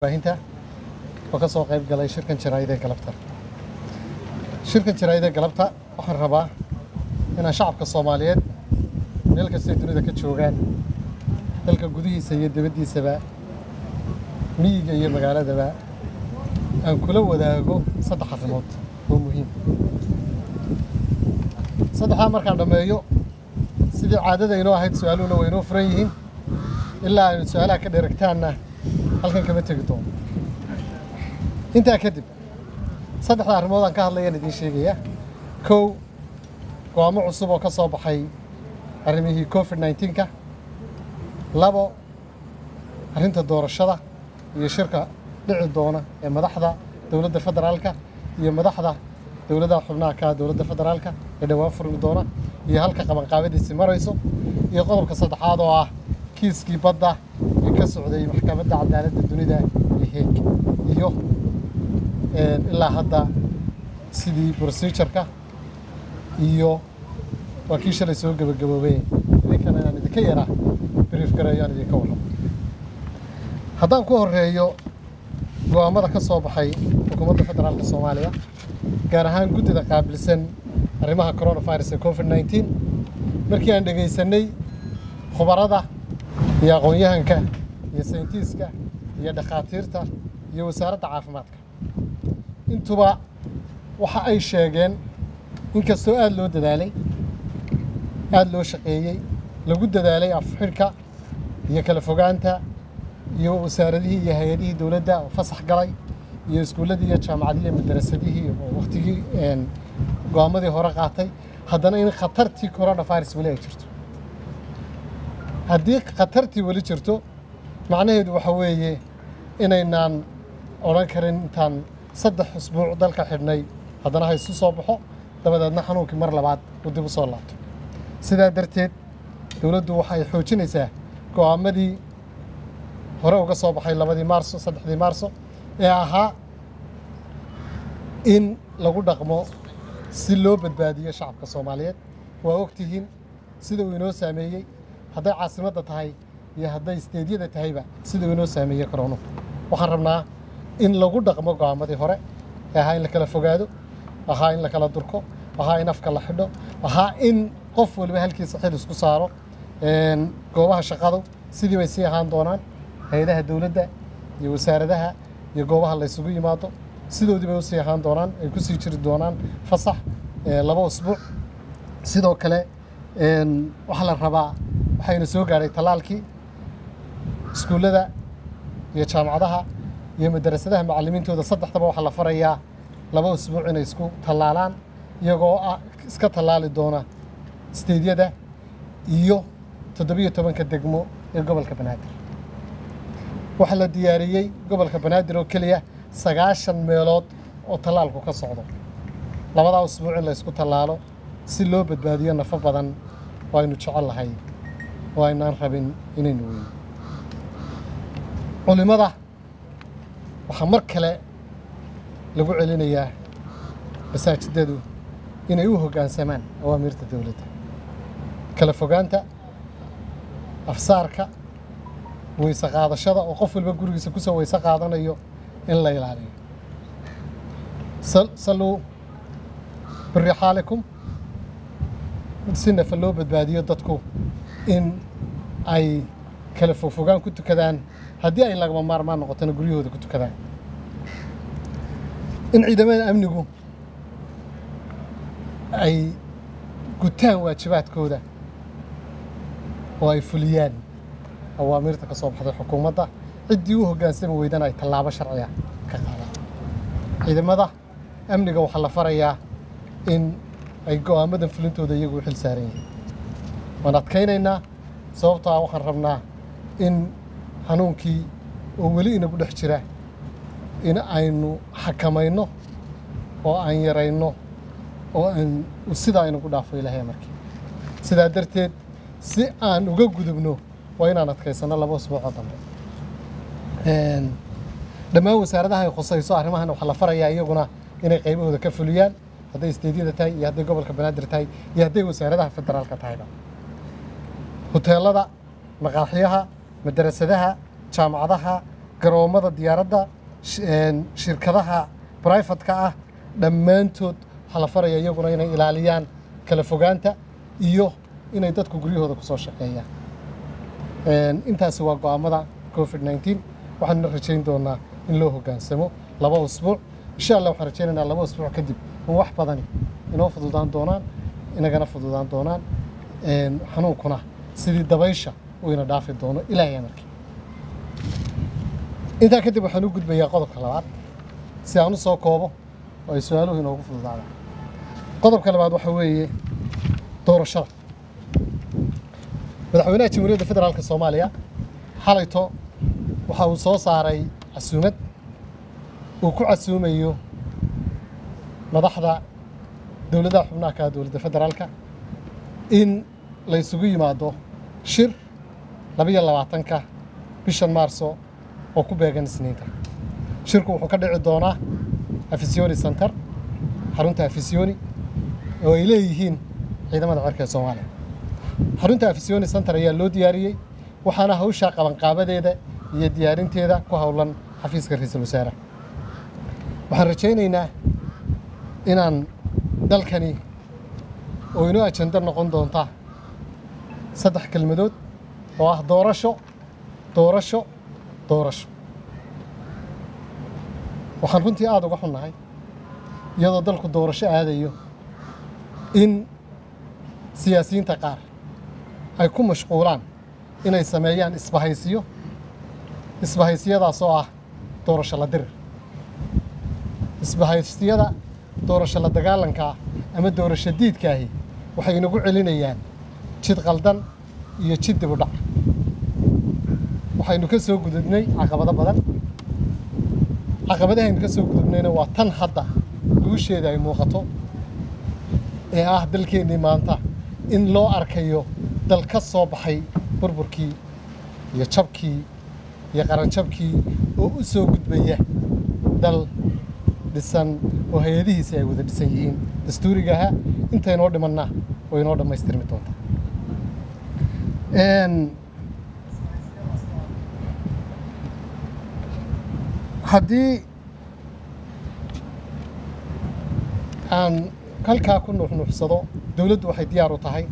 warbaahinta oo ka soo qayb galay shirkan jaraa'ida ee galabta shirkan jaraa'ida ee galabta waxaan rabaa inaan shacabka soomaaliyeed meel kastay dunida ka joogaan dalka gudihiisa iyo dibaddiisaba miyiga iyo magaaladaba aan kula wadaago saddex arrimood oo muhiim saddexdaa markaan dhammeeyo sidii caadada inoo ahayd su-aaluhuna way inoo furan yihiin ilaa aynu su-aalaha ka dheregtaanna halkan kama tegi doono intaa kadib saddexda arrimood aan ka hadlayaan idiin sheegaya kow go'aamo cusub oo ka soo baxay arrimihii covid nneteen-ka labo arrinta doorashada iyo shirka dhici doona ee madaxda dowladda federaalka iyo madaxda dowladaha xubnaha ka dowladda federaalka ee dhowaan furmi doona iyo halka qabanqaabadiisi marayso iyo qodobka saddexaad oo ah kiiskii badda ee ka socday maxkamadda cadaaladda dunida ee heeg iyo ilaa hadda sidii procedureka iyo waa kii shalay soo gebagaboobay idinkana inaan idinka yaraa brief gareeyo aan idinka warramo haddaan ku horeeyo go'aamada ka soo baxay xukuumadda federaalka soomaaliya gaar ahaan guddida qaabilsan arrimaha coronavirus ee covid nneteen markii aan dhegaysanay khubarada iyo aqoon-yahanka iyo sayintiiska iyo dhakhaatiirta iyo wasaaradda caafimaadka intuba waxa ay sheegeen inkastoo aada loo dadaalay aada loo shaqeeyey lagu dadaalay afxidhka iyo kala fogaanta iyo wasaaradihii iyo hay-adihii dowladda oo fasax galay iyo iskuulladii iyo jaamacadihii iyo madarasadihii oo wakhtigii go-aamadii hore qaatay haddana in khatartii coronavirus weli ay jirto haddii khatartii weli jirto macnaheedu waxa weeye inaynaan odhan karin intaan saddex usbuuc dalka xidhnay haddana ha isu soo baxo dabadeedna xanuunkii mar labaad uu dib u soo laabto sidaa darteed dowladdu waxay xoojinaysaa go'aamadii hore uga soo baxay labadii maarso saddexdii maarso ee ahaa in lagu dhaqmo si loo badbaadiyo shacabka soomaaliyeed waa ogtihiin sida uu inoo saameeyey hadday caasimadda tahay iyo hadday isteedyada tahayba sida uu inoo saameeyey koronu waxaan rabnaa in lagu dhaqmo go'aamadii hore ee ahaa in la kala fogaado ahaa in la kala durko ahaa in afka la xidho ahaa in qof waliba halkiisa xil isku saaro goobaha shaqadu sidii bay sii ahaan doonaan hay-adaha dowladda iyo wasaaradaha iyo goobaha la ysugu yimaado sidoodii bay usii ahaan doonaan ay ku sii jiri doonaan fasax laba usbuuc sidoo kale waxaa la rabaa waxayna soo gaadhay tallaalkii iskuullada iyo jaamacadaha iyo madarasadaha macallimiintooda saddexdaba waxaa la farayaa laba usbuuc inay isku tallaalaan iyagoo ah iska tallaali doona isteedyada iyo toddobiyo tobanka degmo ee gobolka banaadir waxaa la diyaariyey gobolka banaadir oo keliya sagaashan meelood oo tallaalku ka socdo labadaa usbuuc in la ysku tallaalo si loo badbaadiyo nafo badan oo aynu jecel lahay oo aynaan rabin inaynu weyno culimmada waxaa mar kale lagu celinayaa masaajidadu inay u hoggaansamaan awaamiirta dowladda kala fogaanta afsaarka weyse qaadashada oo qof walba gurigiisa kusoo weyse qaadanayo in la ilaaliyo salluu birixaalikum si nafa loo badbaadiyo dadku in ay kala fogfogaan ku tukadaan haddii ay lagama maarmaan noqotona guryahooda ku tukadaan in ciidamada amnigu ay gutaan waajibaadkooda oo ay fuliyaan awaamiirta ka soo baxday xukuumadda ciddii u hoggaansami weydana ay tallaabo sharciga ka qaadaan ciidamada amniga waxaa la farayaa in ay go'aamadan fulintooda iyagu u xil saaran yihiin waan adkaynaynaa sababtaa waxaan rabnaa in xanuunkii oo weli inagu dhex jira in aynu xakamayno oo aan yarayno oo aan sidaa inagu dhaafo ilaahay markii sidaa darteed si aan uga gudubno waa inaan adkaysanno laba usbuucoo dambe dhammaan wasaaradaha ay khusayso arrimahan waxaa la farayaa iyaguna inay qaybahooda ka fuliyaan hadday isteedyada tahay iyo hadday gobolka banaadir tahay iyo hadday wasaaradaha federaalka tahayba huteelada maqaaxiyaha madarasadaha jaamacadaha garoommada diyaaradda sh- een, shirkadaha brifatka ah dhammaantood waxaa la faraya iyaguna inay ilaaliyaan kala fogaanta iyo inay dadku guryahooda ku soo shaqeeyaan Een, intaasi waa go'aamada covid 19 waxaanuna rajayn doonaa in loo hoggaansamo laba usbuuc insha allah waxaan rajaynaynaa laba usbuuc kadib in wax badani inoo fududaan doonaan inagana fududaan doonaan Een, xanuunkuna sidii dabaysha uu ina dhaafi doono ilaahay amarkii intaa kadib waxaan u gudbayaa qodobka labaad si aan u soo koobo oo ay su-aaluhu inoogu fududaadaan qodobka labaad waxa weeye doorashada madaxweynaha jamhuuriyadda federaalka soomaaliya xalayto waxa uu soo saaray casuumad uu ku casuumayo madaxda dowladaha xubnaha ka ah dowladda federaalka in la isugu yimaado shir labiyo labaatanka bishan maarso oo ku beegan isniinta shirku wuxuu ka dhici doonaa afisioni center xarunta afisioni oo ay leeyihiin ciidamada cirka ee soomaaliya xarunta afisioni center ayaa loo diyaariyey waxaana hawshaa qabanqaabadeeda iyo diyaarinteeda ku howlan xafiiska ra-iisul wasaare waxaan rajaynaynaa inaan dalkani oo inoo ajando noqon doonta saddex kelmadood oo ah doorasho doorasho doorasho waxaan runtii aada uga xunnahay iyadoo dalku doorasho aadayo in siyaasiyiinta qaar ay ku mashquulaan inay sameeyaan isbahaysiyo isbahaysiyadaas oo ah doorasho la dirir isbahaysiyada doorasho la dagaalanka ah ama doorasho diidkaahi waxay inagu celinayaan jid qaldan iyo jid dib u dhac waxaynu ka soo gudubnay caqabado badan caqabadahaynu ka soo gudubnayna waa tan hadda guusheeda ay muuqato ee ah dalkeennii maanta in loo arkayo dal ka soo baxay burburkii iyo jabkii iyo qaranjabkii oo u soo gudbaya dal dhisan oo hay-adihiisi ay wada dhisan yihiin dastuuriga ahaa intaynoo dhimanna way inoo dhammaystirmi doontaa Een, haddii aan halkaa ku nuuxnuuxsado dowladdu waxay diyaar u tahay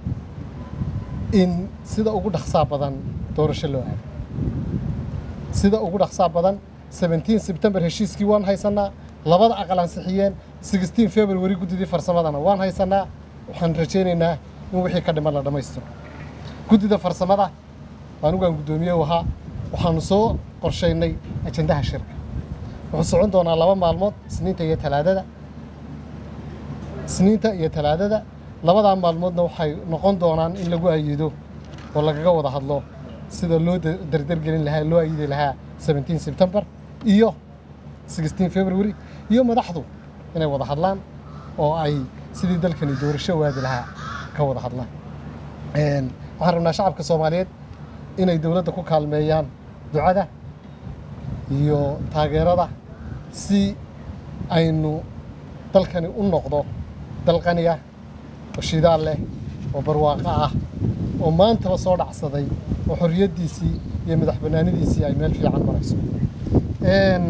in sida ugu dhaqsaa badan doorasho loo aado sida ugu dhaqsaa badan 17 sebtembar heshiiskii waan haysanaa labada aqal ansixiyeen 16 february guddidii farsamadana waan haysanaa waxaan rajaynaynaa in wixii ka dhiman la dhammaystiro guddida farsamada anigaan guddoomiye u ahaa waxaanu soo qorshaynay ajandaha shirka wuxuu socon doonaa laba maalmood isniinta iyo talaadada isniinta iyo talaadada labadaa maalmoodna waxay noqon doonaan in lagu ayido oo lagaga wada hadlo sida loo da- dardargelin lahaa loo ayidi lahaa 17 sebtembar iyo 16 february iyo madaxdu inay wada hadlaan oo ay sidii dalkani doorasho waadi lahaa ka wada hadlaan Een, waxaan rabnaa shacabka soomaaliyeed inay dowladda ku kaalmeeyaan ducada iyo taageerada si aynu dalkani u noqdo dal qani ah oo shidaal leh oo barwaaqo ah oo maantaba soo dhacsaday oo xorriyaddiisii iyo madax bannaanidiisii ay meel fiican marayso Een,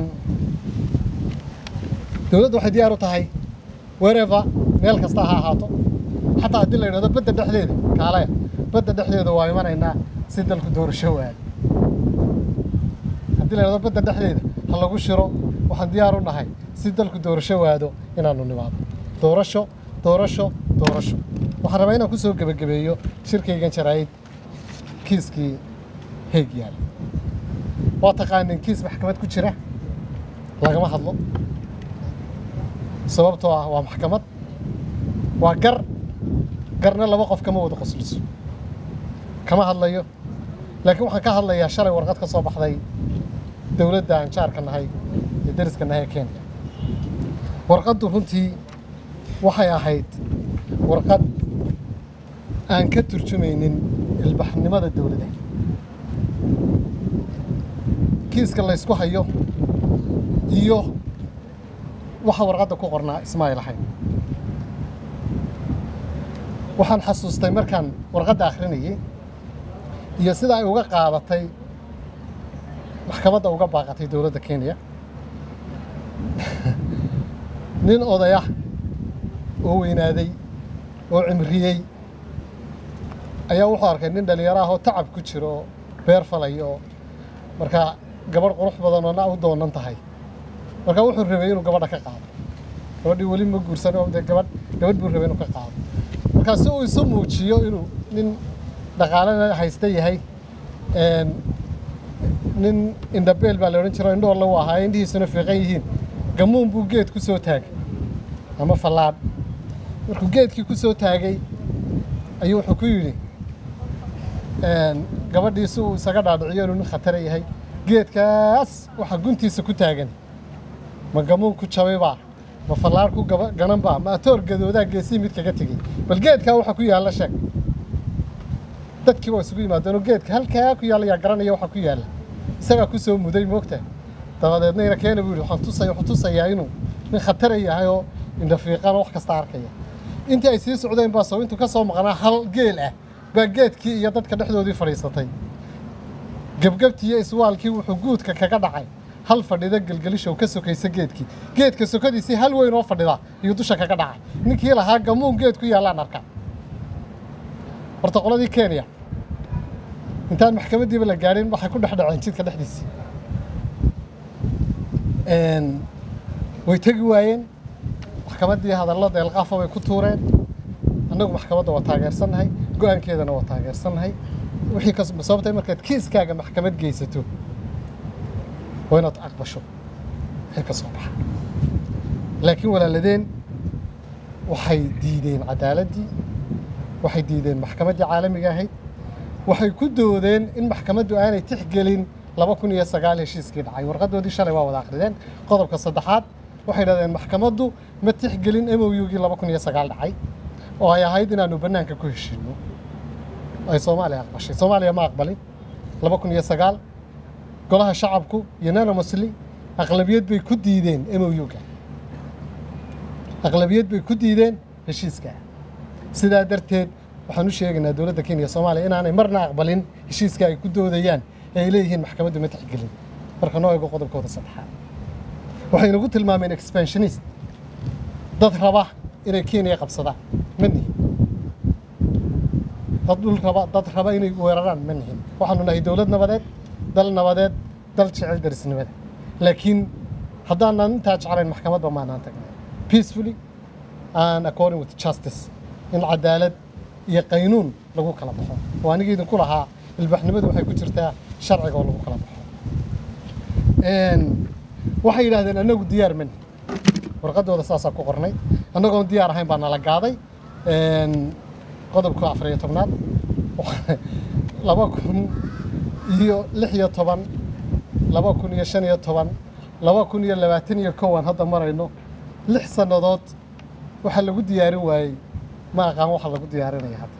dowladdu waxay diyaar u tahay wherever meel kasta ha ahaato xataa haddii la yidhahdo badda dhexdeeda kaalaya badda dhexdeeda waa imanaynaa si dalku doorasho waado haddii la yidhahdo badda dhexdeeda ha lagu shiro waxaan diyaar u nahay si dalku doorasho waado inaanu nimaado doorasho doorasho doorasho waxaan rabaa inaan ku soo gebagabeeyo shirkaygan jaraa'id kiiskii heeg yaal waa taqaanin kiis maxkamad ku jira lagama hadlo sababtoo ah waa maxkamad waa gar garna laba qof kama wada qosliso kama hadlayo laakiin waxaan ka hadlayaa shalay warqad ka soo baxday dowladda aan jaarka nahay iyo dariska nahay ee kenya warqaddu runtii waxay ahayd warqad aan ka turjumaynin ilbaxnimada dowladda kiiska la ysku hayo iyo waxa warqadda ku qornaa ismaayil ahayn waxaan xasuustay markaan warqadda akhrinayay iyo sida ay uga qaadatay maxkamadda uga baaqatay dowladda kenya nin odayah oo weynaaday oo cimriyey ayaa wuxuu arkay nin dhallinyaro ah oo tacab ku jiro oo beer falay oo markaa gabadh qurux badan oo na u doonan tahay marka wuxuu rabay inuu gabadha ka qaado gabadhii weli ma guursan oo dee gabadh gabadh buu rabay inuu ka qaado markaa si uu isu muujiyo inuu nin dhaqaalena haysta yahay nin indhabeel baa la odhan jiro indhoorla u ahaa indhihiisuna fiiqan yihiin gamuun buu geed ku soo taagay ama fallaadh markuu geedkii ku soo taagay ayuu wuxuu ku yidhi gabadhii si uu isaga dhaadhiciyo inuu nin khatara yahay geedkaas waxaa guntiisa ku taagan ma gamuun ku jabay baa ma fallaadh ku ganan baa ma atoor gadoodaa geesii mid kaga tegey bal geedkaa waxa ku yaalla sheeg dadkii waa isugu yimaadeen oo geedka halkaa ku yaalla yaa garanaya waxa ku yaalla isagaa ku soo muday moogta dabadeedna ina keena buu yidhi waxaan tusaya wuxuu tusayaa inuu nin khatara yahay oo indhafiiqan wax kasta arkaya intii ay sii socdeen baa soo intuu ka soo maqnaa hal geel ah baa geedkii iyo dadka dhexdoodii fadhiisatay gebgebtii iyo iswaalkii wuxuu guudka kaga dhacay hal fadhida gelgelishow ka sokaysa geedkii geedka sokadiisii hal weyn oo fadhida ayuu dusha kaga dhacay ninkii lahaa gamuun geed ku yaallaan arkaa horta qoladii kenya intaan maxkamaddiiba la gaadhin waxay ku dhex dhaceen jidka dhexdiisii way tegi waayeen maxkamaddii hadallo deelqaafa bay ku tuureen annagu maxkamadda waa taageersannahay go-aankeedana waa taageersannahay wixii ka sababtay markaad kiiskaaga maxkamad geysato waa inaad aqbasho wixii ka soo baxa laakiin walaaladeen waxay diideen cadaaladdii waxay diideen maxkamaddii caalamiga ahayd waxay ku doodeen in maxkamaddu aanay tixgelin laba kun iyo sagaal heshiiskii dhacay warqadoodii shalay waa wada akrideen qodobka saddexaad waxay dhahdeen maxkamaddu ma tixgelin m o u-gii laba kun iyo sagaal dhacay oo ay ahayd inaanu bannaanka ku heshiino ay soomaaliya aqbashay soomaaliya ma aqbalin laba kun iyo sagaal golaha shacabku unanimously aqlabiyad bay ku diideen m o u-ga aqlabiyad bay ku diideen heshiiska sidaa darteed waxaan u sheegaynaa dowladda kenya soomaaliya inaanay marna aqbalin heshiiska ay ku doodayaan ee ay leeyihiin maxkamaddu ma tixgelin marka noo eego qodobkooda saddexaad waxay nagu tilmaameen expansionist dad raba inay kenya qabsadaan ma nihin dad dhul raba dad raba inay weeraraan ma nihin waxaanu nahay dowlad nabadeed dal nabadeed dal jecel darisnimada laakiin haddaanan intaa jeclayn maxkamadba maanaan tagnay peacefully and according with justice in cadaalad iyo qaynuun lagu kala baxo oo aniga idinku lahaa ilbaxnimadu waxay ku jirtaa sharciga oo lagu kala baxo waxay yidhahdeen annagu diyaar mani warqadooda saasaa ku qornay annagoon diyaar ahayn baa nala gaaday qodobka afar iyo tobnaad laba kun iyo lix iyo toban laba kun iyo shan iyo toban laba kun iyo labaatan iyo kowan hadda marayno lix sannadood waxaa lagu diyaarin waayey ma aqaan waxa lagu diyaarinaya hadda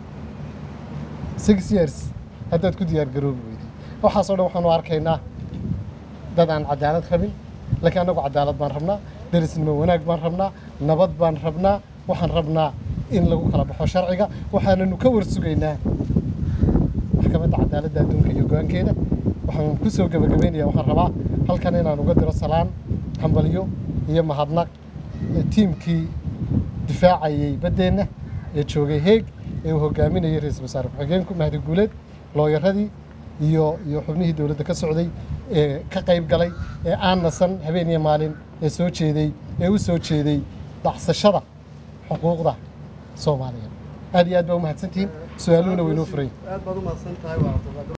six years haddaad ku diyaar garoobi weyday waxaasoo dhan waxaanu arkaynaa dad aan cadaalad rabin laakiin annagu cadaalad baan rabnaa derisnimo wanaag baan rabnaa nabad baan rabnaa waxaan rabnaa in lagu kala baxo sharciga waxaananu ka warsugaynaa maxkamadda cadaaladda adduunka iyo go-aankeeda waxaan ku soo gebagabaynaya waxaan rabaa halkan inaan uga diro salaan hambalyo iyo mahadnaq tiimkii difaacayay baddeenna ee joogay heeg ee uu hogaaminayay ra-iisul wasaare ku-xigeenku mahdi guuleed looyaradii iyo iyo xubnihii dowladda ka socday ee ka qayb galay ee aan nasan habeen iyo maalin ee soo jeeday ee u soo jeeday dhacsashada xuquuqda soomaaliya aad iyo aad baa u mahadsantihiin su-aaluhuna waynoo furay aad baad u mahadsan tahay